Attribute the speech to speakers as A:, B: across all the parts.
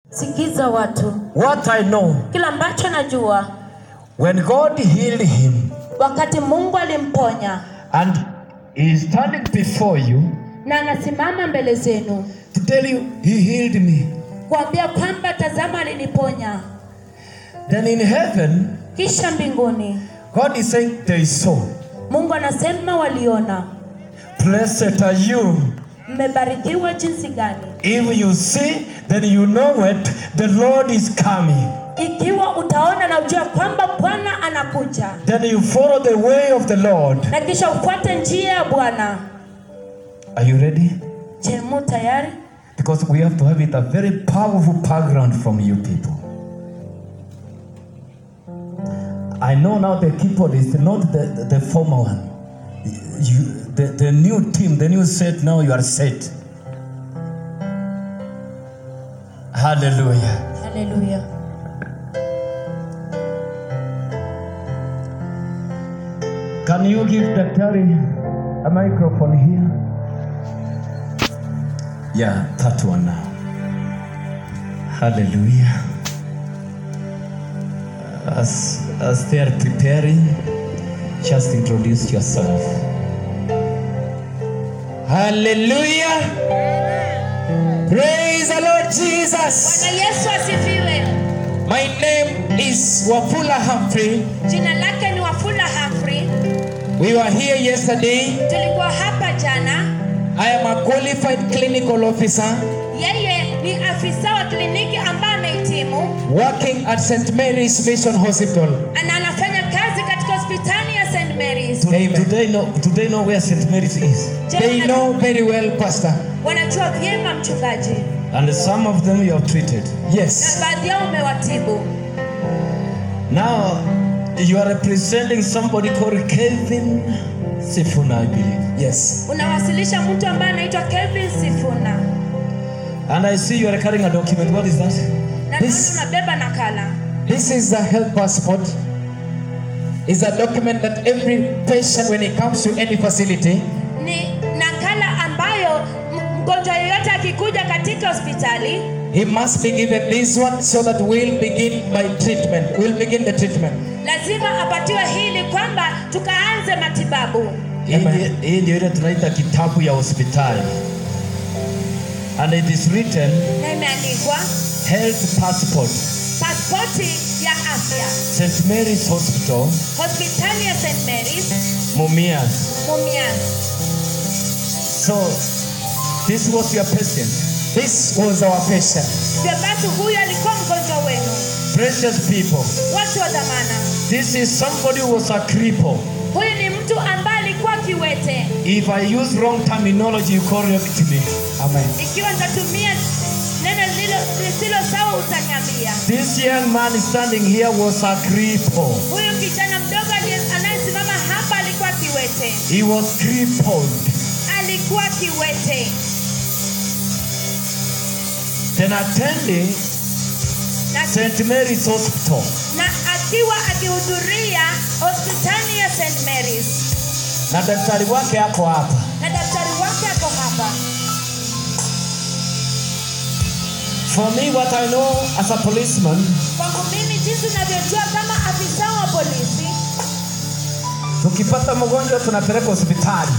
A: sikiza watu
B: What I know,
A: kila ambacho najua
B: when God healed him
A: wakati mungu alimponya
B: and he is standing before you
A: na anasimama mbele zenu
B: to tell you he healed me,
A: kuambia kwamba tazama aliniponya
B: then in heaven,
A: kisha mbinguni
B: God is saying there is so.
A: mungu anasema waliona
B: Blessed are you.
A: mmebarikiwa jinsi gani
B: If you see, then you know what the Lord is coming.
A: ikiwa utaona na ujua kwamba bwana anakuja
B: Then you follow the way of the Lord.
A: na kisha ufuate njia ya bwana
B: Are you ready?
A: je mu tayari
B: Because we have to have it a very powerful background from you people. I know now the keyboard is not the, the, the former one. You, the, the new team, the new set, now you are set. Hallelujah.
A: haleluya
B: Can you give Daktari a microphone here? Yeah, that one now. Hallelujah. As, as they are preparing, just introduce yourself. Hallelujah. Praise the Lord Jesus.
A: bwana yesu asifiwe
B: My name is Wafula Humphrey.
A: jina lake ni wafula hafri
B: We were here yesterday.
A: tulikuwa hapa jana
B: I am a qualified clinical officer
A: yeye ni afisa wa kliniki ambaye amehitimu
B: working at St. Mary's Mission Hospital.
A: na anafanya kazi katika hospitali ya st marys
B: Amen. Do they know? Do they know where St. Mary's is?
A: Je,
B: They
A: wana-
B: know very well, Pastor.
A: wanajua vyema mchungaji
B: And some of them you have treated.
A: na
B: Yes.
A: baadhi yao umewatibu
B: Now you are representing somebody called Kevin Sifuna, I believe. Yes.
A: unawasilisha mtu ambaye anaitwa kevin sifuna
B: And I see you are carrying a document. What is that?
A: na
C: This-
A: naona unabeba nakala
C: This is a health passport. It's a document that every patient, when he comes to any facility,
A: ni nakala ambayo m- mgonjwa yoyote akikuja katika hospitali
C: he must be given this one so that we'll begin by treatment. We'll begin the treatment.
A: lazima apatiwe hili kwamba tukaanze matibabu
B: Hii ndi- Hii ndio ile tunaita kitabu ya hospitali. And it is written
A: na imeandikwa
B: health passport
A: paspoti ya afya
B: St. Mary's Hospital
A: hospitali ya st marys
B: Mumias.
A: mumias
B: So this was your patient.
C: This was our patient.
A: hivyo basi huyu alikuwa mgonjwa wenu
B: Precious people.
A: watu wa dhamana
B: This is somebody who was a cripple.
A: huyu ni mtu ambaye alikuwa kiwete
B: If I use wrong terminology, you correct me.
C: Amen.
A: ikiwa nitatumia neno lilo- lisilo sawa utaniambia
B: This young man standing here was a cripple.
A: huyu kijana mdogo aliye- anayesimama hapa alikuwa kiwete
B: He was crippled.
A: alikuwa kiwete
B: Then attending
A: na,
B: St. Mary's Hospital.
A: na akiwa akihudhuria hospitali ya st marys
B: Na daktari wake hapo hapa.
A: na daktari wake ako hapa
B: For me, what I know as a policeman,
A: kwangu mimi jinsi unavyojua kama afisa wa polisi
B: tukipata mgonjwa tunapeleka hospitali.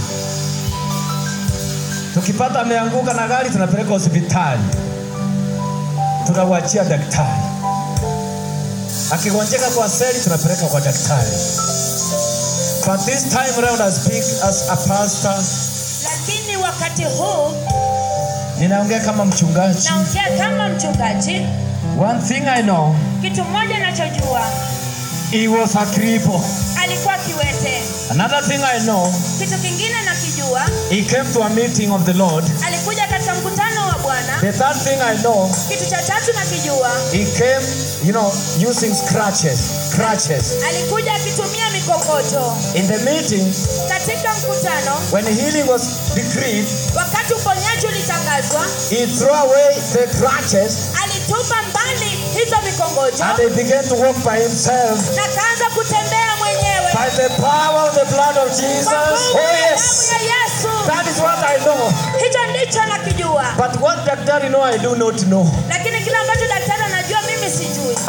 B: Tukipata ameanguka na gari tunapeleka hospitali, tunawachia daktari. Akigonjeka kwa seli tunapeleka kwa daktari. But this time around I speak as a pastor,
A: lakini wakati huu
B: ninaongea kama mchungaji.
A: naongea kama mchungaji
B: One thing I know,
A: kitu moja nachojua
B: he was a cripple.
A: alikuwa kiwete
B: Another thing I know,
A: kitu kingine nakijua
B: he came to a meeting of the Lord.
A: alikuja katika mkutano wa bwana
B: The third thing I know,
A: kitu cha tatu nakijua
B: He came, you know, using scratches, crutches.
A: alikuja akitumia mikokoto
B: In the meeting,
A: katika mkutano
B: when healing was decreed,
A: wakati uponyaji ulitangazwa
B: he threw away the crutches
A: alitupa mbali hizo mikongojo
B: and he began to walk by himself
A: na kaanza kutembea mwenyewe
B: by the power of the blood of
A: kwa
B: Jesus.
A: nguvu
B: Oh,
A: ya
B: yes.
A: damu ya yesu
B: That is what I know.
A: hicho ndicho nakijua
B: But what Daktari know, I do not know.
A: lakini kile ambacho daktari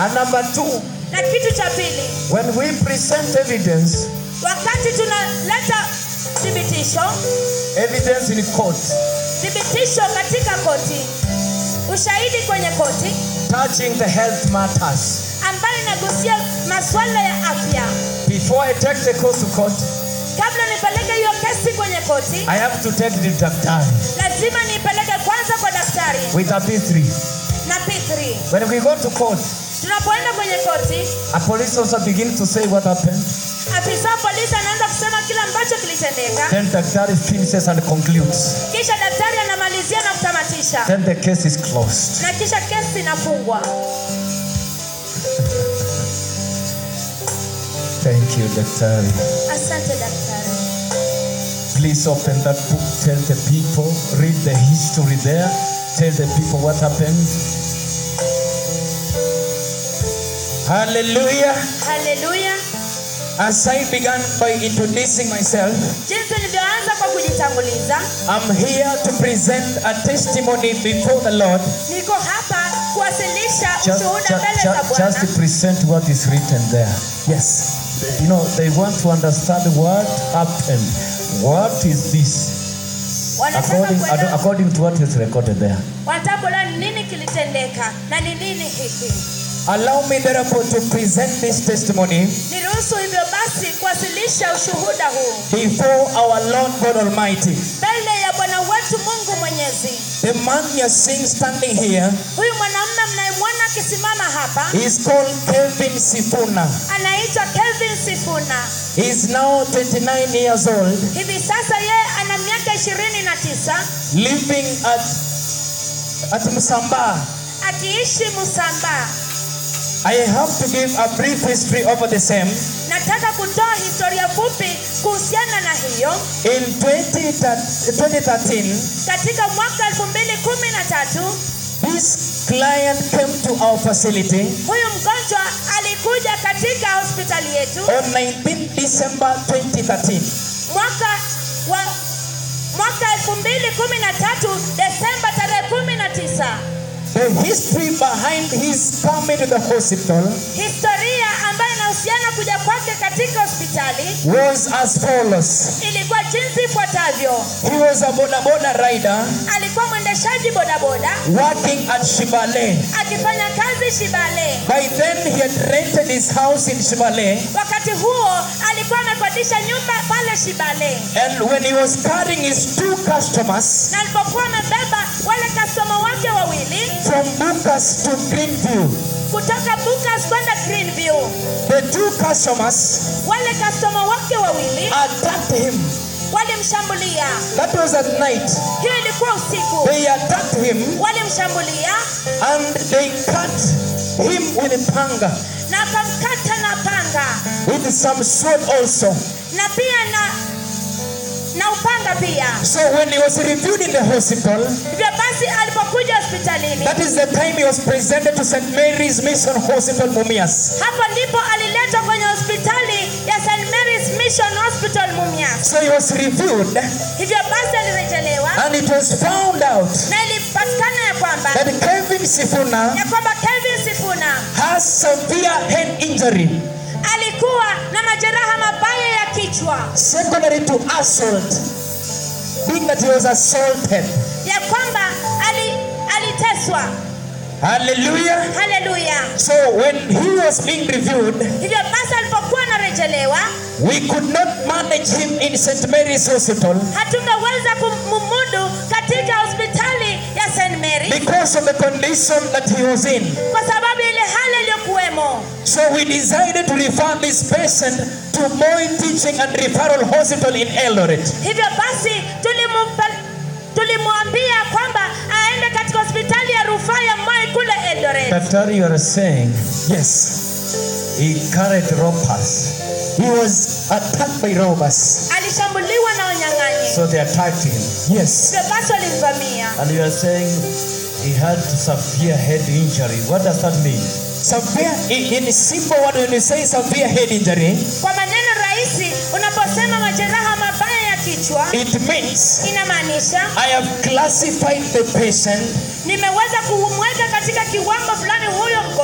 B: And number two,
A: na kitu cha pili
B: when we present evidence,
A: wakati tunaleta thibitisho
B: evidence in court,
A: thibitisho katika koti ushahidi kwenye koti
B: touching the health matters,
A: ambayo inagusia masuala ya afya
B: before I take the case to court,
A: kabla nipeleke hiyo kesi kwenye koti
B: I have to take the daktari
A: lazima niipeleke kwanza kwa daktari
B: with a B3.
A: na p3
B: When we go to court,
A: tunapoenda kwenye koti
B: a police officer begins to say what happened.
A: afisa wa polisi anaanza kusema kile ambacho kilitendeka
B: Then daktari finishes and concludes.
A: kisha daktari anamalizia na kutamatisha
B: Then the case is closed.
A: na kisha kesi inafungwa
B: Thank you, daktari.
A: asante daktari
B: Please open that book. Tell the people. Read the history there. Tell the people what happened.
C: Hallelujah.
A: haleluya
C: As I began by introducing myself,
A: jinsi nilivyoanza kwa kujitanguliza
C: I'm here to present a testimony before the Lord
A: niko hapa kuwasilisha
B: Just,
A: ushuhuda
B: just,
A: mbele za
B: just,
A: bwana
B: just present what is written there.
C: Yes.
B: You know, they want to understand what happened. What is this?
A: wanataka
B: According,
A: kuelewa-
B: according to what is recorded there.
A: wanataka kuelewa ni nini kilitendeka na ni nini hiki
C: Allow me therefore to present this testimony
A: niruhusu hivyo basi kuwasilisha ushuhuda huu
C: before our Lord God Almighty.
A: mbele ya bwana wetu mungu mwenyezi
C: The man you're seeing standing here
A: huyu mwanamume mnayemwona akisimama hapa
C: is called Kelvin Sifuna.
A: anaitwa kelvin sifuna
C: He is now 29 years old,
A: hivi sasa yeye ana miaka ishirini na tisa
C: living at at Musamba.
A: akiishi musambaa
C: I have to give a brief history over the same.
A: nataka kutoa historia fupi kuhusiana na hiyo
C: In 20, 2013,
A: katika mwaka 2013
C: this client came to our facility
A: huyu mgonjwa alikuja katika hospitali yetu
C: on 19 December 2013.
A: mwaka wa mwaka 2013 Desemba tarehe 19
C: The history behind his coming to the hospital
A: historia ambayo inahusiana kuja kwake katika hospitali
C: was as follows.
A: ilikuwa jinsi ifuatavyo
C: He was a boda boda rider
A: alikuwa mwendeshaji bodaboda
C: working at Shibale.
A: akifanya kazi shibale
C: By then, he had rented his house in Shibale.
A: wakati huo alikuwa amekodisha nyumba pale shibale
C: And when he was carrying his two customers
A: na alipokuwa amebeba wale kastoma wake wawili
C: from Bukas to Greenview,
A: kutoka Bukas kwenda Greenview,
C: the two customers
A: wale kastoma wake wawili
C: attacked him.
A: walimshambulia.
C: That was at night.
A: Hiyo ilikuwa usiku,
C: They attacked him
A: walimshambulia
C: and they cut him with a panga,
A: na akamkata na panga
C: with some sword also.
A: na pia na na upanga pia.
C: So when he was reviewed in the hospital,
A: Hivyo basi alipokuja hospitalini,
C: that is the time he was presented to St. Mary's Mission Hospital, Mumias.
A: hapo ndipo aliletwa kwenye hospitali ya St Mary's Mission Hospital Mumias.
C: So he was reviewed,
A: Hivyo basi alirejelewa
C: and it was found out
A: na ilipatikana ya kwamba
C: that Kevin Sifuna
A: ya kwamba Kevin Sifuna
C: has severe head injury
A: alikuwa na majeraha mabaya ya kichwa
C: secondary to assault, being that he was assaulted.
A: ya kwamba ali, aliteswa.
C: Hallelujah.
A: Haleluya!
C: So when he was being reviewed,
A: Hivyo basi alipokuwa anarejelewa,
C: we could not manage him in St. Mary's Hospital
A: hatungeweza kumumudu katika hospitali ya St Mary
C: because of the condition that he was in.
A: kwa sababu ile hali iliyokuwemo.
C: So we decided to refer this patient to Moi Teaching and Referral Hospital in Eldoret.
A: Hivyo basi tulimumpa- tulimwambia kwamba aende katika hospitali ya rufaa ya Moi kule Eldoret.
B: Daktari, you are saying
C: Yes,
B: he carried robbers,
C: he was attacked by robbers.
A: Alishambuliwa na wanyang'anyi,
B: so they attacked him.
C: Yes,
A: hivyo basi walimvamia.
B: And you are saying he had severe head injury. What does that mean?
C: severe. In, in simple word, when you say severe head injury,
A: Kwa maneno rahisi, unaposema majeraha mabaya ya kichwa,
C: it means
A: inamaanisha
C: I have classified the patient
A: nimeweza kumweka katika kiwango fulani huyo mgonjwa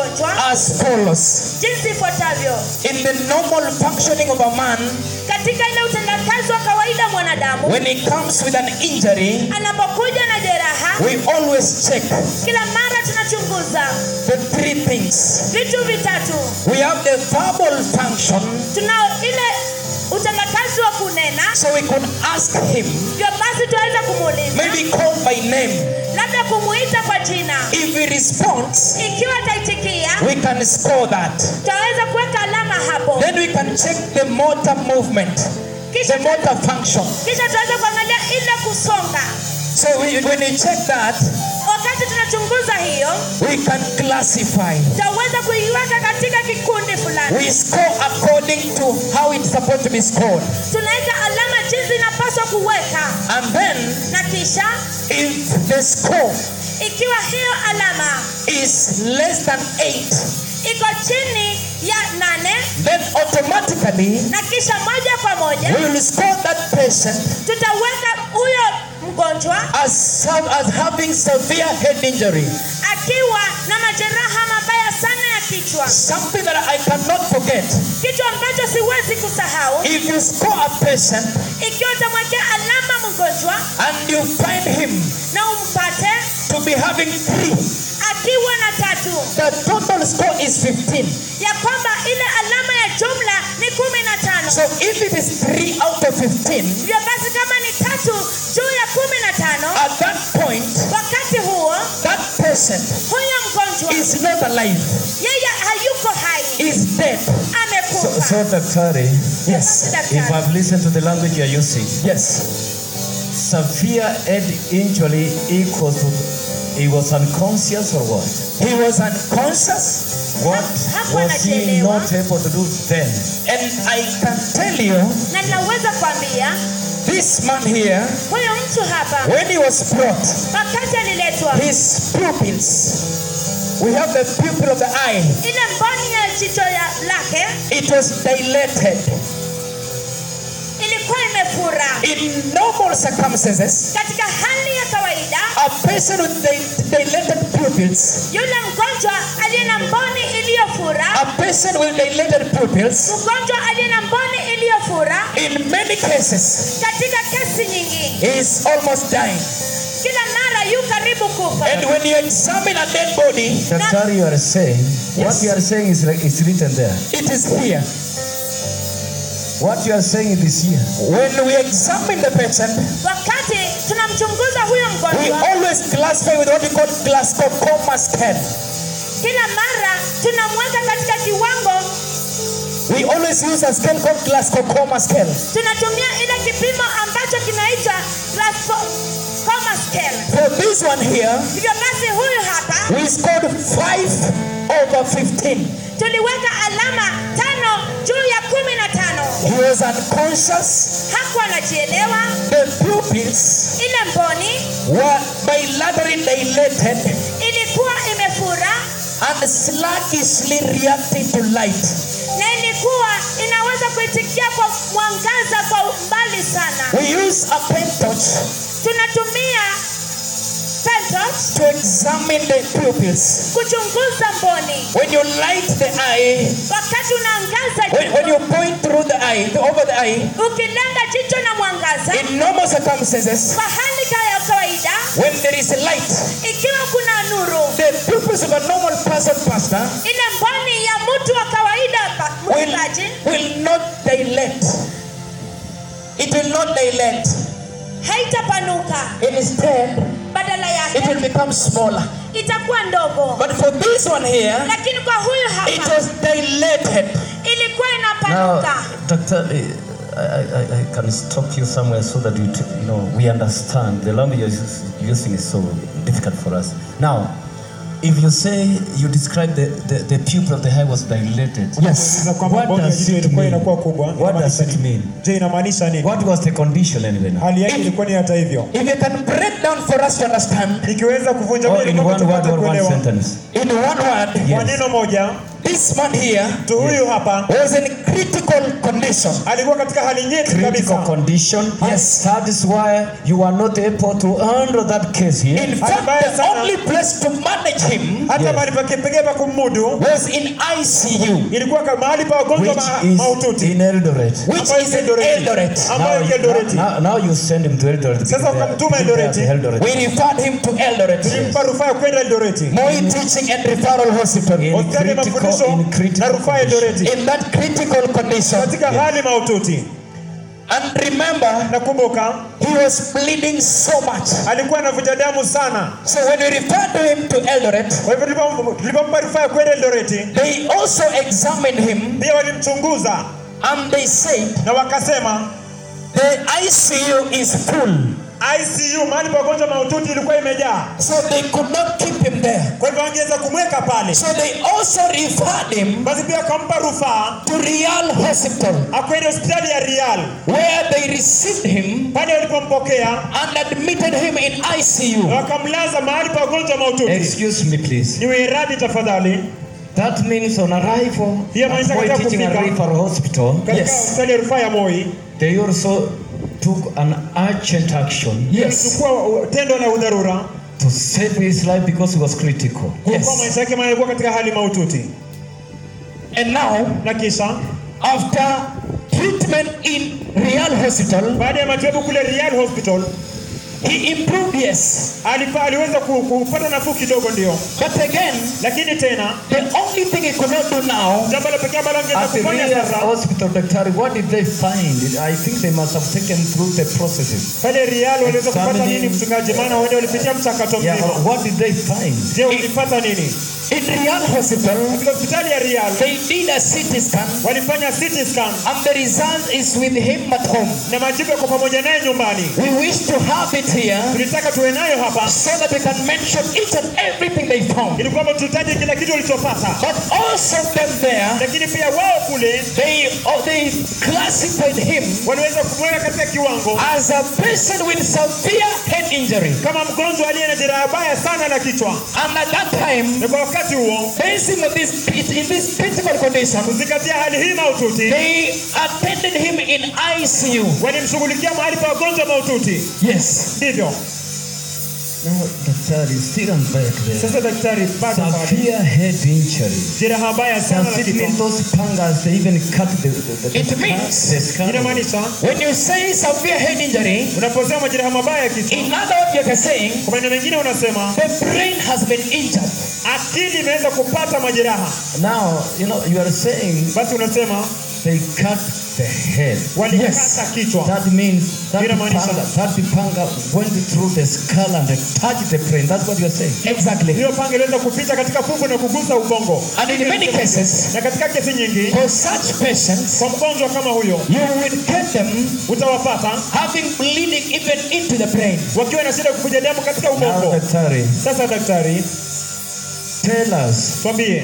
C: as follows.
A: jinsi ifuatavyo
C: In the normal functioning of a man,
A: katika ile utendakazi wa kawaida mwanadamu
C: when he comes with an injury,
A: anapokuja na jeraha
C: we always check
A: kila mara tunachunguza
C: the three things.
A: vitu vitatu
C: We have the verbal function,
A: tunao ile utendakazi wa kunena
C: so we can ask him,
A: ndio basi tunaweza kumuuliza
C: maybe call by name.
A: labda kumuita kwa jina
C: If he responds,
A: ikiwa ataitikia
C: we can score that.
A: tutaweza kuweka alama hapo
C: Then we can check the motor movement,
A: kisha,
C: the motor function.
A: kisha tutaweza kuangalia ile kusonga
C: So we, when we check that,
A: wakati tunachunguza hiyo
C: we can classify.
A: tutaweza kuiweka katika kikundi fulani
C: We score according to how it's supposed to be scored.
A: tunaweka alama jinsi inapaswa kuweka
C: And then,
A: na kisha
C: if the score
A: ikiwa hiyo alama
C: is less than 8,
A: iko chini ya nane
C: then automatically
A: na kisha moja kwa moja
C: we will score that patient
A: tutaweka huyo mgonjwa
C: as, some, as having severe head injury.
A: akiwa na majeraha mabaya sana ya kichwa
C: Something that I cannot forget.
A: kitu ambacho siwezi kusahau
C: If you score a patient
A: ikiwa utamwekea alama mgonjwa
C: and you find him
A: na umpate
C: to be having three,
A: akiwa na tatu
C: the total score is 15.
A: ya kwamba ile alama ya jumla ni kumi na tano
C: So if it is three out of 15,
A: hivyo basi kama ni tatu juu ya kumi na tano
C: at that point,
A: wakati huo
C: that person
A: huyo mgonjwa
C: is not alive,
A: yeye hayuko hai
C: is dead.
B: So,
A: amekufa
B: so Daktari,
C: Yes.
B: if I've listened to the language you're using,
C: Yes.
B: severe head injury equals to he was unconscious or what?
C: He was unconscious,
B: What
A: Hakuwa
B: was he
A: anajielewa.
B: not able to do then?
C: and I can tell you,
A: na ninaweza kuambia
C: this man here,
A: huyo mtu hapa
C: when he was brought,
A: wakati aliletwa
C: his pupils, we have the pupil of the eye,
A: ile mboni ya jicho ya lake
C: it was dilated.
A: ilikuwa imefura
C: In normal circumstances,
A: katika hali ya kawaida
C: a person with di- dilated pupils,
A: yule mgonjwa aliye na mboni iliyofura
C: a person with dilated pupils,
A: mgonjwa aliye na mboni iliyofura
C: in many cases,
A: katika kesi nyingi
C: is almost dying.
A: kila mara yu karibu kufa
C: And when you examine a dead body,
B: Daktari, you are saying, what
C: Yes.
B: you are saying is, like- is written there.
C: it is here.
B: What you are saying is here.
C: When we examine the patient,
A: wakati tunamchunguza huyo
C: we
A: mgonjwa
C: always classify with what we call Glasgow scale.
A: kila mara tunamweka katika kiwango
C: We always use a scale called Glasgow scale.
A: tunatumia ile kipimo ambacho kinaitwa Glasgow Coma scale
C: For this one here,
A: hivyo basi huyu hapa
C: we scored 5 over 15.
A: tuliweka alama tano juu ya kumi na tano
C: He was unconscious.
A: hakuwa anajielewa
C: The pupils
A: ile mboni
C: were bilaterally dilated
A: ilikuwa imefura
C: and sluggishly reacting to light.
A: na ilikuwa inaweza kuitikia kwa mwangaza kwa mbali sana
C: We use a pen torch
A: tunatumia pentot
C: to examine the pupils.
A: kuchunguza mboni
C: When you light the eye,
A: wakati unaangaza
C: when, when you
A: jicho
C: point through the eye, over the eye,
A: ukilenga jicho na mwangaza
C: in normal circumstances,
A: kwa hali ka- ya kawaida
C: when there is light,
A: ikiwa kuna nuru
C: the pupils of a normal person, pastor,
A: ile mboni ya mtu wa kawaida pa-
C: will,
A: mchungaji
C: will not dilate. It will not dilate.
A: haitapanuka
C: Instead,
A: badala
C: it
A: yake
C: will become smaller.
A: itakuwa ndogo
C: But for this one here,
A: lakini kwa huyu
C: it
A: hapa
C: was dilated.
A: ilikuwa
B: Now,
A: inapanuka
B: Doctor, I, I, I can stop you somewhere so that you, t- you know, we understand. The language you're us- using is so difficult for us. Now, if you say you describe the, the, the pupil of the eye was dilated,
C: Yes.
D: Sasa kwamba
B: What
D: mboni ya
B: does
D: jicho
B: it
D: ilikuwa
B: mean?
D: inakuwa kubwa.
B: What does
D: inamaanisha
B: it
D: nini?
B: mean?
D: Je, inamaanisha nini?
B: What was the condition anyway? now?
D: Hali yake ilikuwa ni hata hivyo.
C: If you can break down for us to understand,
D: Ikiweza kuvunja
B: Or
D: moja
B: in
D: kwamba
B: one word
D: tupate
B: or one
D: kuelewa.
B: sentence?
C: in one word,
D: Kwa
B: Yes.
D: neno moja,
C: this man here
D: mtu huyu hapa
C: was in critical condition.
D: alikuwa katika hali nyeti
B: critical
D: kabisa
B: condition.
C: Yes.
B: That is why you are not able to handle that case here.
C: In fact,
D: Mbaya
C: the
D: sana.
C: only place to manage him
D: hata
B: Yes.
D: mahali pake pekee pa kummudu
C: was in ICU,
D: ilikuwa ka- mahali pa wagonjwa
B: which
D: ma-
B: is
D: mahututi
B: in Eldoret.
C: which
D: Ambayo
C: is
D: iko
C: in
D: Eldoreti.
C: Eldoret.
D: ambayo iko
B: now,
D: Eldoreti.
B: now, now you send him to Eldoret.
D: Sasa
B: because they are-
D: ukamtuma
B: because they are
D: Eldoreti.
B: the Eldoret.
C: We referred him to Eldoret.
D: tulimpa rufaa ya kwenda Eldoreti
C: Moi Teaching and Referral Hospital.
B: In
D: hospitali ya
B: critical-
D: mafundisho
B: in
D: na
B: critical
D: rufaa ya
B: condition.
D: Eldoreti
C: In that critical condition.
D: katika hali mahututi
C: And remember,
D: nakumbuka
C: he was bleeding so much.
D: alikuwa anavuja damu sana
C: So when we referred to him to Eldoret,
D: kwa hivyo tulipo- tulipompa rufaa ya kwenda Eldoreti
C: they also examined him
D: pia walimchunguza
C: and they said
D: na wakasema
C: the ICU is full.
D: ICU mahali pa wagonjwa mahututi ilikuwa imejaa
C: So they could not keep him there.
D: kwa hivyo wangeweza kumweka pale
C: So they also referred him
D: basi pia wakampa rufaa
C: to Real Hospital,
D: akwenda hospitali ya Rial
C: where they received him
D: pale walipompokea
C: and admitted him in
D: na
C: ICU.
D: wakamlaza mahali pa wagonjwa mahututi
B: Excuse me, please.
D: niwe radhi tafadhali
B: That means on arrival
D: Hiyo maanisha
B: at Moi
D: katika
B: Teaching and
D: kufika-
B: Referral Hospital,
D: katika
C: Yes.
D: hospitali ya rufaa ya Moi
B: they also took an urgent action
C: Yes.
D: chukua tendo la udharura
B: to save his life because he was critical.
D: kwa
C: Yes.
D: maisha yake maana alikuwa katika hali mahututi
C: And now,
D: na kisha
C: after treatment in Real Hospital,
D: baada ya matibabu kule Rial Hospital
C: he improved, yes.
D: alipa, aliweza ku- kupata nafuu kidogo ndio
C: But again,
D: lakini tena
C: the only thing he could not do now
D: jambo la pekee ambalo angeweza
B: At the
D: kufanya
B: Real
D: sasa
B: Hospital, Dr. what did they find? I think they must have taken through the processes.
D: pale Rial waliweza kupata
B: Examining-
D: nini mchungaji maana wende walipitia mchakato
B: Yeah,
D: mzima
B: what did they find?
D: je ulipata nini
C: in Real Hospital,
D: katika hospitali ya Rial
C: they did a CT scan,
D: walifanya CT scan
C: and the result is with him at home.
D: na majibu yako pamoja naye nyumbani
C: We wish to have it here
D: tulitaka tuwe nayo hapa
C: so that we can mention each and everything they found.
D: ili kwamba tutaje kila kitu walichopata
C: But also them there,
D: lakini pia wao kule
C: they oh, they classified him
D: waliweza kumweka katika kiwango
C: as a person with severe head injury.
D: kama mgonjwa aliye na jeraha baya sana la kichwa
C: And at that time,
D: na kwa wakati huo
C: basing on this in this critical condition,
D: kuzingatia hali hii mahututi
C: they attended him in ICU.
D: walimshughulikia mahali pa wagonjwa mahututi
C: Yes.
D: ndivyo
B: No, Daktari, still on back there.
D: sasa daktari bado pale.
B: Severe head injury.
D: jeraha baya sana la
B: Does it
D: kichwa
B: mean those pangas, they even cut the, the, the,
C: It
B: the
C: means-
B: the skull?
D: inamaanisha
C: When you say severe head injury,
D: unaposema majeraha mabaya ya kichwa
C: in other words, you're saying
D: kwa maneno mengine unasema
C: the brain has been injured.
D: akili imeweza kupata majeraha
B: Now, you know, you are saying
D: basi unasema
B: they cut the head.
D: walikata kichwa
B: That means that
D: Inamaanisha-
B: panga, that panga went through the skull and touched the brain. That's what you're saying.
C: Exactly.
D: hiyo panga iliweza kupita katika fuvu na kugusa ubongo
C: And in many cases,
D: na katika kesi nyingi
C: for such patients,
D: kwa mgonjwa kama huyo
C: you will get them
D: utawapata
C: having bleeding even into the brain.
D: wakiwa na shida ya kuvuja damu katika
B: Now,
D: ubongo
B: Daktari,
D: sasa daktari
B: tell us
D: twambie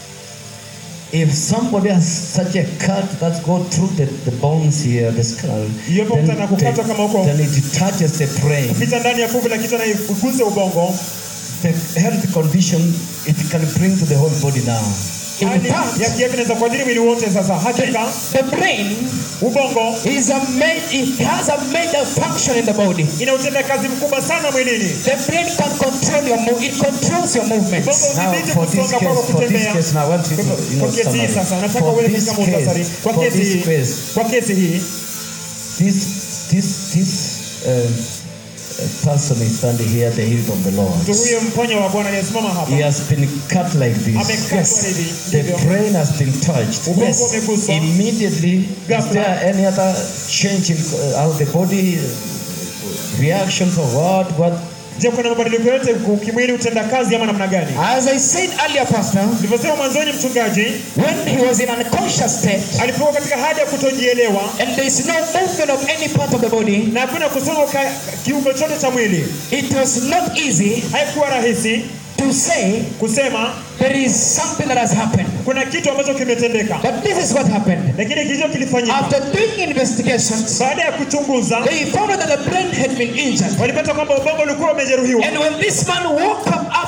B: if somebody has such a cut that go through the, the bones here, the skull,
D: Iwapo
B: then,
D: mtu anakukata kama huko.
B: then it touches the brain.
D: pita ndani ya fuvu la kichwa na iguse ubongo
B: The health condition it can bring to the whole body now.
C: In
D: hali
C: fact,
D: ya kiafya inaweza kuadhiri mwili wote sasa hakika
C: the brain
D: ubongo
C: is a ma- it has a major function in the body.
D: ina utendakazi mkubwa sana mwilini
C: The brain can control your move. It controls your movements.
D: ubongo
B: Now,
D: udhibiti
B: for this
D: kusonga kwako
B: case, for this
D: kutembea
B: case, now I want you to, you
D: kwa
B: know,
D: kesi hii
B: summary.
D: sasa nataka
B: For
D: uende
B: this
D: katika muhtasari
B: case,
D: kwa
B: for
D: kesi
B: this
D: hii
B: case,
D: kwa kesi hii
B: this, this, this uh, uh, person is standing here at the hill of the Lord.
D: mtu huyo mponya wa bwana aliyesimama hapa
B: He has been cut like this.
D: amekatwa hivi
B: The
D: ndivyo
B: brain has been touched.
D: ubongo umeguswa
B: Immediately, is
D: Ghafla.
B: there any other change in uh, how the body uh, reactions or what? What?
D: je kuna mabadiliko yote kimwili utendakazi ama namna gani
C: As I said earlier, Pastor,
D: nilivyosema mwanzoni mchungaji
C: when he was in unconscious state
D: alipokuwa katika hali ya kutojielewa
C: and there is no movement of any part of the body,
D: na hakuna kusonga ka- kiungo chote cha mwili
C: it was not easy
D: haikuwa rahisi
C: to say
D: kusema
C: there is something that has happened.
D: kuna kitu ambacho kimetendeka
C: But this is what happened.
D: lakini kilicho kilifanyika
C: After doing investigations,
D: baada ya kuchunguza
C: they found out that the brain had been injured.
D: walipata kwamba ubongo ulikuwa umejeruhiwa
C: And when this man woke up after treatment,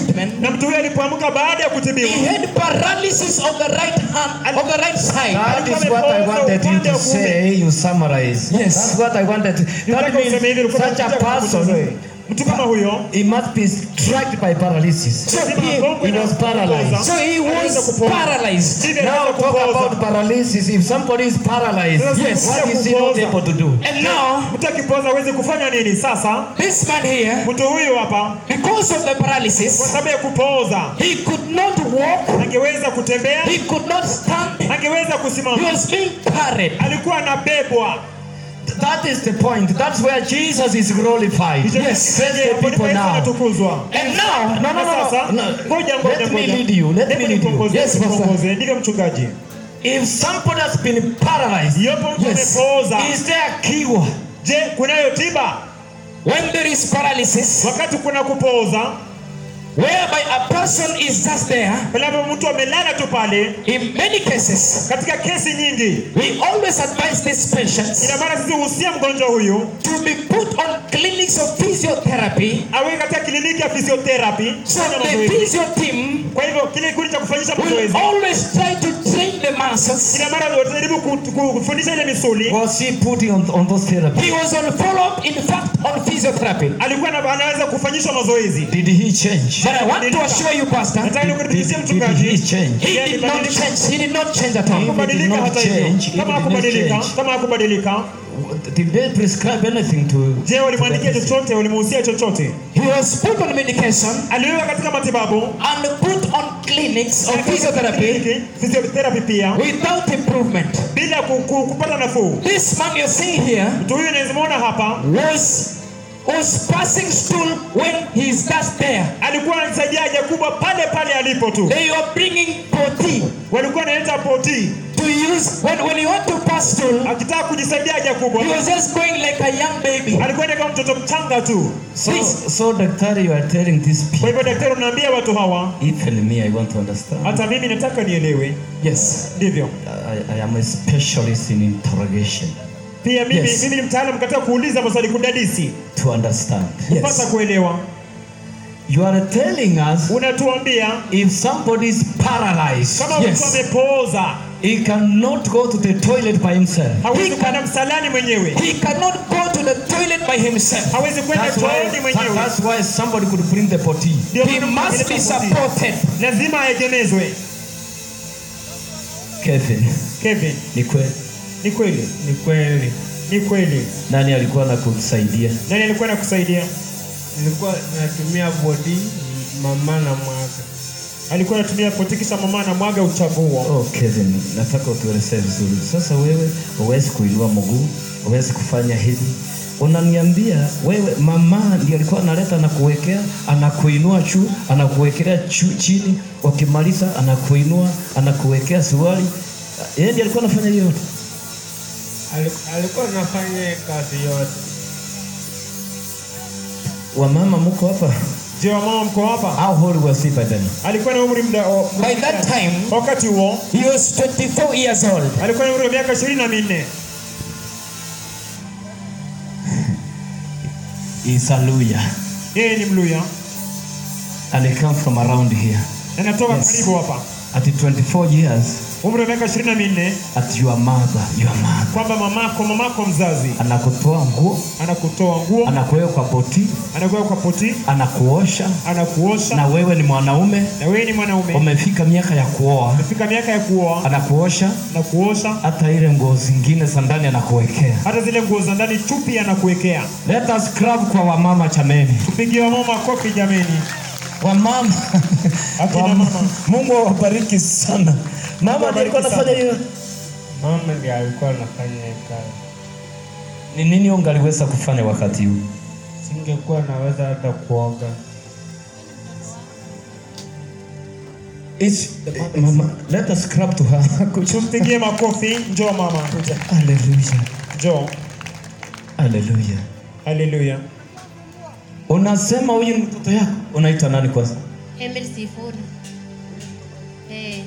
C: treatment,
D: na mtu huyo alipoamka baada ya kutibiwa
C: he had paralysis of the right hand, of the right side.
B: That is what I wanted you to say. You summarize.
C: Yes.
B: That's what I wanted. That
D: Nataka useme hivi,
B: means
D: ulikuwa
B: such a
D: unataka
B: person,
D: kutuzoe. mtu kama huyo
B: he must be struck by paralysis.
C: So
D: lazima
C: he,
D: agongwe
B: he
D: na
B: was
D: kupoza.
B: paralyzed.
C: so he
D: Anaweza
C: was
D: kupoza.
C: paralyzed.
D: Ndivyo
B: Now
D: anaweza
B: talk
D: kupoza.
B: about paralysis. If somebody is paralyzed,
D: Yes.
B: what is he not
D: Kupoza.
B: able to do?
C: And now,
D: mtu akipoza aweze kufanya nini sasa
C: this man here,
D: mtu huyu hapa
C: because of the
D: kwa
C: paralysis,
D: sababu ya kupooza
C: he could not walk,
D: angeweza kutembea
C: he could not stand,
D: angeweza
C: he
D: kusimama
C: was being carried.
D: alikuwa anabebwa
B: That is the point. That's where Jesus is glorified.
C: Yes.
B: Praise the
D: Hapo ndipo
B: people
D: Yesu
B: now.
D: anatukuzwa
C: And now,
B: No, no, no,
D: Sasa,
B: no.
D: ngoja,
B: no.
D: ngoja,
B: Let me
D: ngoja.
B: lead you. Let
D: Hebu
B: me lead you.
D: nipongoze,
C: Yes, Pastor.
D: nipongoze. ndivyo mchungaji
B: If somebody has been paralyzed,
D: iwapo mtu
C: Yes.
D: amepooza
B: is there a cure?
D: je kunayo tiba
C: when there is paralysis,
D: wakati kuna kupooza
C: whereby a person is just there,
D: pale ambapo mtu amelala tu pale
C: in many cases,
D: katika kesi nyingi
C: we always advise these patients
D: ina maana sisi husia mgonjwa huyu
C: to be put on clinics of physiotherapy
D: awe katika kliniki ya physiotherapy
C: so
D: kufanya
C: the
D: mazoezi.
C: physio team
D: kwa hivyo kile kikundi cha kufanyisha
C: will
D: mazoezi
C: always try to train the muscles.
D: ina maana watajaribu ku- ku- kufundisha ile misuli
B: Was he putting on, on those therapy?
C: He was on follow-up, in fact, on physiotherapy.
D: alikuwa na- anaweza kufanyishwa mazoezi
B: Did he change?
C: But I want to assure you, Pastor,
D: nataka
B: Did,
D: nikuthibitishie
B: did he
D: mchungaji
B: change?
C: he did not change. He did not change at all.
B: He did
D: hakubadilika
B: not
D: hata hivyo
B: change. He
D: kama
B: did not
D: hakubadilika
B: change.
D: kama hakubadilika
B: Did they prescribe anything to?
D: je walimwandikia
B: to the
D: chochote walimuhusia chochote
C: He was put on medication
D: aliwekwa katika matibabu
C: and put on clinics of physiotherapy
D: Kliniki, physiotherapy pia
C: without improvement.
D: bila ku, ku, kupata nafuu
C: This man you're seeing here
D: mtu huyu unawezimwona hapa
C: was was passing stool when he's just there.
D: alikuwa anasaidia haja kubwa pale pale alipo tu
C: They were bringing poti
D: walikuwa analeta poti
C: to use when when you want to pass stool.
D: akitaka kujisaidia haja kubwa
C: He was just going like a young baby.
D: alikuwa enda kama mtoto mchanga tu
B: So, so daktari, you are telling these
D: kwa
B: people.
D: hivyo daktari unaambia watu hawa
B: Even me, I want to understand.
D: hata mimi nataka nielewe
C: Yes.
D: ndivyo
B: I, I am a specialist in interrogation
D: pia mimi,
C: Yes.
D: mimi ni mtaalamu katika kuuliza maswali kudadisi
B: to understand.
D: kupata kuelewa
B: You are telling us
D: unatuambia
B: if somebody is paralyzed,
D: kama
C: Yes.
D: mtu amepooza
B: he cannot go to the toilet by himself.
D: hawezi
C: He
D: kwenda msalani mwenyewe
C: He cannot go to the toilet by himself.
D: hawezi kwenda
B: That's
D: chooni
B: why,
D: mwenyewe
B: that's why somebody could bring the potty.
D: Ndio
C: He
D: maana
C: must be
D: tunapeleka poti.
C: supported.
D: lazima aegemezwe
B: Kevin,
D: Kevin
B: ni kweli.
D: ni kweli ni kweli ni kweli
B: Nani alikuwa anakusaidia?
D: nani alikuwa anakusaidia
E: nilikuwa natumia bodi mama na mwaga
D: alikuwa anatumia poti kisha mama na mwaga uchafu huo
B: Oh, Kevin, nataka utuelezee vizuri. Sasa wewe huwezi kuinua mguu, huwezi kufanya hivi. Unaniambia wewe mama ndiye alikuwa analeta anakuwekea, anakuinua juu, anakuwekelea chu- chini, wakimaliza anakuinua, anakuwekea suruali. Yeye ndiye alikuwa anafanya hiyo yote.
E: Ali- alikuwa anafanya kazi yote
B: Wamama mko hapa?
D: je wamama mko hapa
B: How old was he by then?
D: alikuwa na umri mda o-
C: By that time,
D: wakati huo
C: he was 24 years old.
D: alikuwa na umri wa miaka ishirini na minne
B: He's a lawyer
D: yeye ni mluya
B: and he come from around here.
D: na natoka
B: Yes.
D: karibu hapa
B: At 24 years,
D: umri wa miaka ishirini na minne
B: at your mother, your mother
D: kwamba mamako mamako mzazi
B: anakutoa nguo,
D: anakutoa nguo
B: anakuweka kwa poti,
D: anakuweka kwa poti
B: anakuosha
D: anakuosha
B: na wewe ni mwanaume
D: na wewe ni mwanaume
B: umefika miaka ya kuoa,
D: umefika miaka ya kuoa
B: anakuosha
D: anakuosha
B: hata ile nguo zingine za ndani anakuwekea.
D: hata zile nguo za ndani chupi anakuwekea
B: Let us clap kwa wamama chameni,
D: tupigie wamama makofi jameni
B: wamama
D: Akina
B: Wam-
D: mama.
B: Mungu awabariki sana. Mama ndiye alikuwa
D: awabariki
B: anafanya hiyo.
E: mama ndiye alikuwa anafanya hiyo kazi
B: Ni nini ungaliweza kufanya wakati huu?
E: singekuwa naweza hata kuoga
B: It's, mama, let us clap to her. Kuja.
D: tumpigie makofi njoo mama
B: Hallelujah.
D: njoo
B: Hallelujah.
D: haleluya
B: Unasema huyu ni mtoto yako, unaitwa nani kwanza?
F: Emily Sifuri. Eh.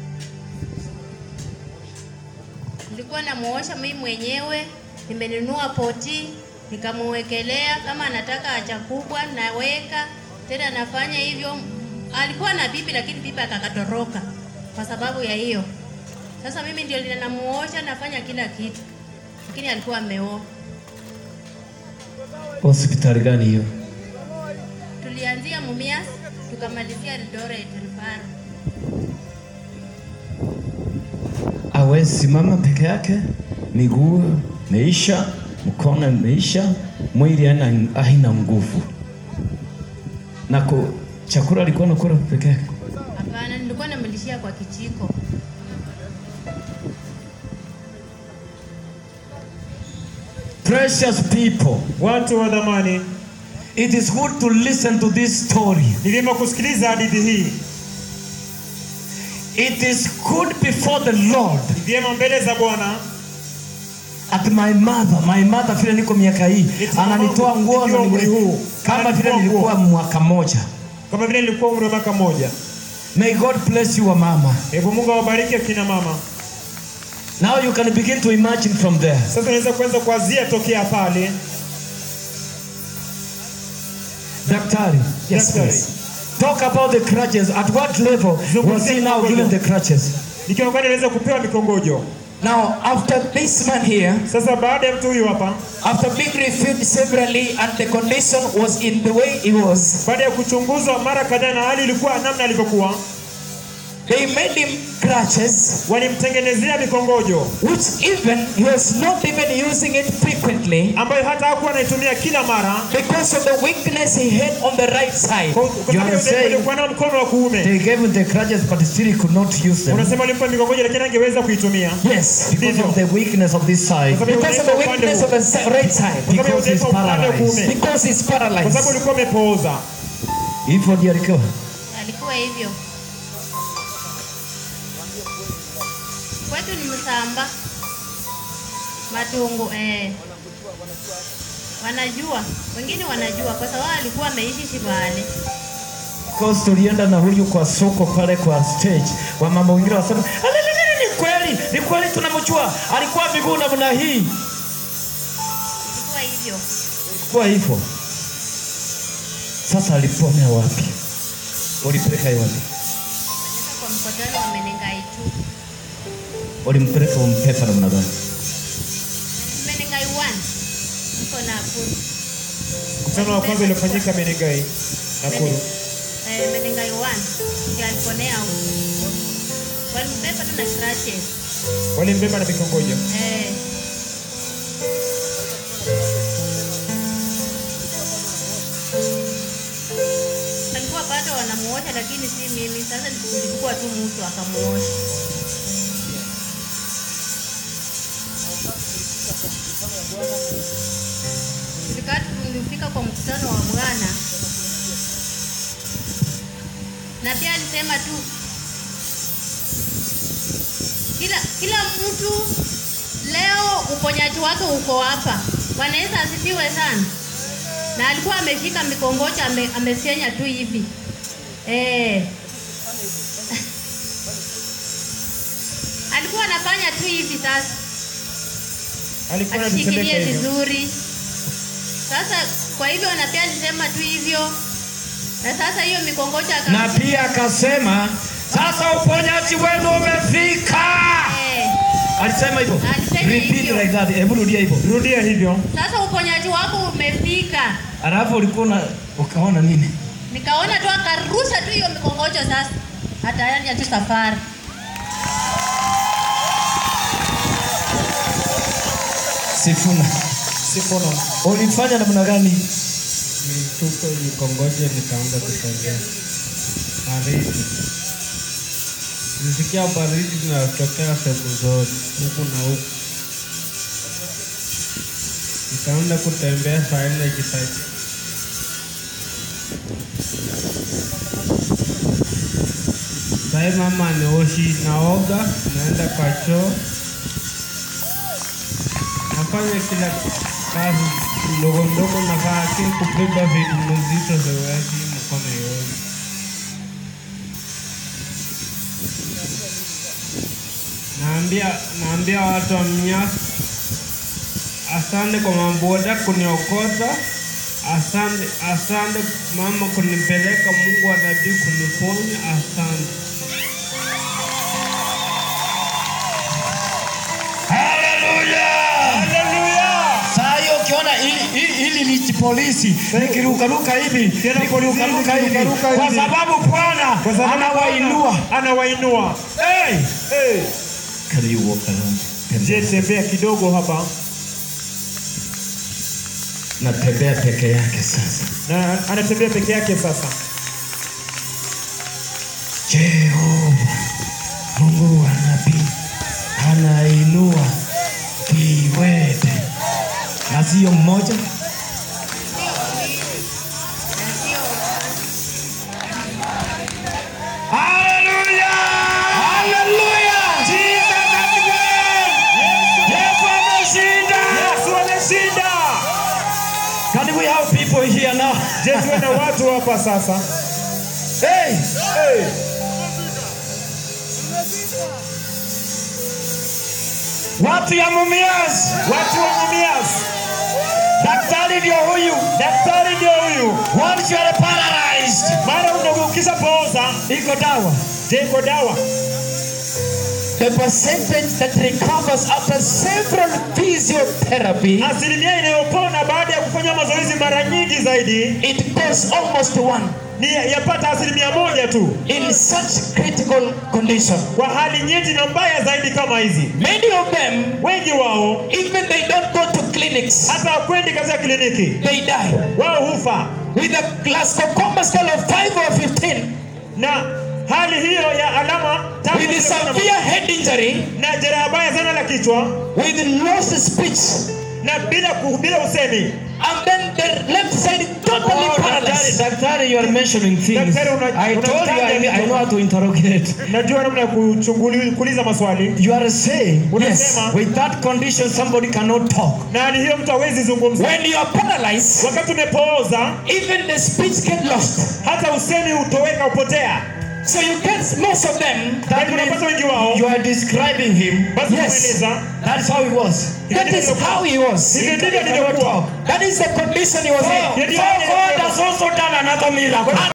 F: Nilikuwa namuosha mimi mwenyewe, nimenunua poti, nikamuwekelea kama anataka haja kubwa naweka tena, nafanya hivyo alikuwa na bibi lakini bibi akakatoroka kwa sababu ya hiyo. Sasa mimi ndio ninamuosha, nafanya kila kitu, lakini alikuwa ameoa.
B: Hospitali gani hiyo?
F: Tulianzia Mumias tukamalizia Eldoret Rufaro.
B: Hawezi simama peke yake, miguu meisha, mkono meisha, mwili hana haina nguvu. Na ku, chakula alikuwa anakula peke yake.
F: Hapana, nilikuwa namlishia kwa kijiko.
B: Precious people,
D: Watu wa dhamani,
B: it is good to listen to this story.
D: ni vyema kusikiliza hadithi hii.
B: It is good before the Lord.
D: Ni vyema mbele za Bwana
B: At my mother, my mother vile niko miaka hii
D: It's
B: ananitoa nguo
D: nikiwa umri huu.
B: kama vile
D: Ananitoa
B: nilikuwa
D: nguo.
B: mwaka moja.
D: kama vile nilikuwa umri wa mwaka mmoja.
B: May God bless you mama.
D: Hebu Mungu awabariki akina mama.
B: Now you can begin to imagine from there.
D: Sasa unaweza kuanza kuanzia tokea pale.
B: Daktari.
C: Yes,
D: Daktari.
C: please.
B: Talk about the crutches. At what level was he now given the crutches?
D: Ni kiwango gani aliweza kupewa mikongojo?
C: Now, after this man here,
D: Sasa baada ya mtu huyu hapa,
C: after being reviewed severally and the condition was in the way it was,
D: baada ya kuchunguzwa mara kadhaa na hali ilikuwa namna alivyokuwa,
C: they made him crutches,
D: walimtengenezea mikongojo
C: which even he was not even using it frequently
D: ambayo hata hakuwa anaitumia kila mara
C: because of the weakness he had on the right side.
D: kwa kwa
B: You
D: sababu
B: are
D: ya
B: saying-
D: alikuwa nao mkono wa kuume.
B: They gave him the crutches but still he could not use them
D: Unasema walimpa mikongojo lakini angeweza kuitumia
C: Yes,
B: because of the weakness of this side.
D: Kwa sababu
C: because of the weakness of the si- right side,
D: Kwa sababu ya
B: Because he's
D: udhaifu wa upande wa
B: paralyzed.
D: kuume.
C: because he's
D: Kwa sababu
C: paralyzed.
D: ulikuwa umepooza.
B: Hivyo ndio alikuwa.
F: Alikuwa hivyo. Kwetu ni Msamba, Matungu eh. Wanajua, wengine wanajua kwa sababu alikuwa ameishi Shibale.
B: Because tulienda na huyu kwa soko pale kwa stage, wamama wengine wasema "Alelelele, ni kweli, ni kweli tunamjua, alikuwa miguu namna hii.
F: Ilikuwa hivyo.
B: Kwa hivyo sasa aliponea wapi? Ulipeleka yeye wapi?
F: Nilipeleka kwa mkutano wa Menengai tu.
B: Ulimpeleka umpepa namna gani?
F: Menengai 1. Niko Nakuru.
D: Mkutano wa kwanza uliofanyika Menengai, Nakuru.
F: Eh, Menengai 1. Ndio aliponea huko. Walimbeba tu na crutches.
D: Walimbeba na mikongojo.
F: Eh. Alikuwa bado wanamuosha lakini si mimi. Sasa nilikuwa tu mtu akamuosha. Tulikaa tulifika kwa mkutano wa Bwana na pia alisema tu kila kila mtu leo uponyaji wake uko hapa. Bwana Yesu asifiwe sana. Na alikuwa ameshika mikongojo ame, amesenya tu hivi eh. alikuwa anafanya tu hivi sasa,
D: Alikuwa anatembeka
F: akishikilia
D: hivyo.
F: vizuri. Sasa kwa hivyo na pia alisema tu hivyo, na sasa hiyo mikongojo aka
B: Na pia akasema sasa uponyaji wenu umefika.
F: eh,
B: Alisema hivyo.
F: Alisema
B: Repeat
F: hivyo.
B: like that. Hebu rudia hivyo.
D: Rudia hivyo.
F: sasa uponyaji wako umefika.
B: Alafu ulikuwa una ukaona nini?
F: Nikaona tu akarusha tu hiyo mikongojo sasa, ataanza tu safari.
B: Sifuna.
D: Sifono.
B: Ulifanya namna gani?
E: Nilitupa mikongojo nikaanza kutembea. Baridi. Nilisikia baridi inatokea sehemu zote, huku na huku. Nikaanza kutembea saa nne ikisaidia. Sai mama nioshi, naoga, naenda kwa choo, nafanya kila kazi ndogo ndogo nafanya, lakini kubeba vitu mzito siwezi, mkono iwezi. Naambia naambia watu wa Mnyasi asante kwa maboda kuniokota Asante, asante mama kunipeleka, Mungu wa dhabihu kuniponya. Asante.
G: Saa hiyo ukiona hili- hili hili ni polisi likirukaruka hivi
D: Tena
G: likirukaruka
D: polisi
G: hivi
D: likirukaruka
G: kwa
D: hivi.
G: sababu Bwana
D: Kwa sababu
G: anawainua.
D: anawainua.
G: Hey!
D: Hey.
G: Can you walk around?
D: Je, tembea kidogo hapa
G: Natembea peke yake sasa.
D: na anatembea peke yake sasa.
G: Jehova Mungu wa nabii anainua kiwete, na sio mmoja. Haleluya! Haleluya! Yesu ameshinda.
D: Yesu ameshinda.
G: Can we have people here now?
D: Je, tuwe na watu hapa sasa.
G: Hey!
D: Hey.
G: Watu ya Mumias,
D: Watu wa Mumias.
G: daktari ndio huyu.
D: Daktari ndio huyu.
G: Once you are paralyzed,
D: Mara una- ukishapooza
G: iko dawa.
D: je, iko dawa.
C: The percentage that recovers after several physiotherapy,
D: Asilimia inayopona baada ya kufanya mazoezi mara nyingi zaidi
C: it goes almost to one
D: ni yapata asilimia moja tu
C: in such critical condition.
D: kwa hali nyeti na mbaya zaidi kama hizi.
C: Many of them,
D: Wengi wao
C: even they don't go to clinics,
D: hata wakwendi katika kliniki,
C: they die.
D: wao hufa
C: With a Glasgow Coma scale of 5 or 15,
D: na hali hiyo ya alama tatu
C: with a severe head injury,
D: na jeraha baya sana la kichwa
C: with lost speech,
D: na bila ku- bila usemi.
C: and then the left side totally paralyzed.
G: Daktari, you are mentioning things.
D: Daktari, una-
G: I told you I,
D: unataja
G: I know how to interrogate.
D: Najua namna ya kuchunguli- kuuliza maswali
G: You are saying,
D: Unasema-
G: with that condition, somebody cannot talk.
D: na hali hiyo mtu hawezi zungumza.
C: When you are paralyzed,
D: Wakati umepooza
C: even the speech get lost.
D: hata usemi hutoweka, upotea.
C: So you get most of them.
G: That
D: Unapata
G: means
D: wengi wao
G: you are describing him.
D: basi
C: Yes.
D: kumweleza
G: That's how he was.
C: That is how he was.
D: hivyo ndivyo alivyokuwa.
C: That is the condition he was in.
D: Ndio
G: So God has also done another miracle.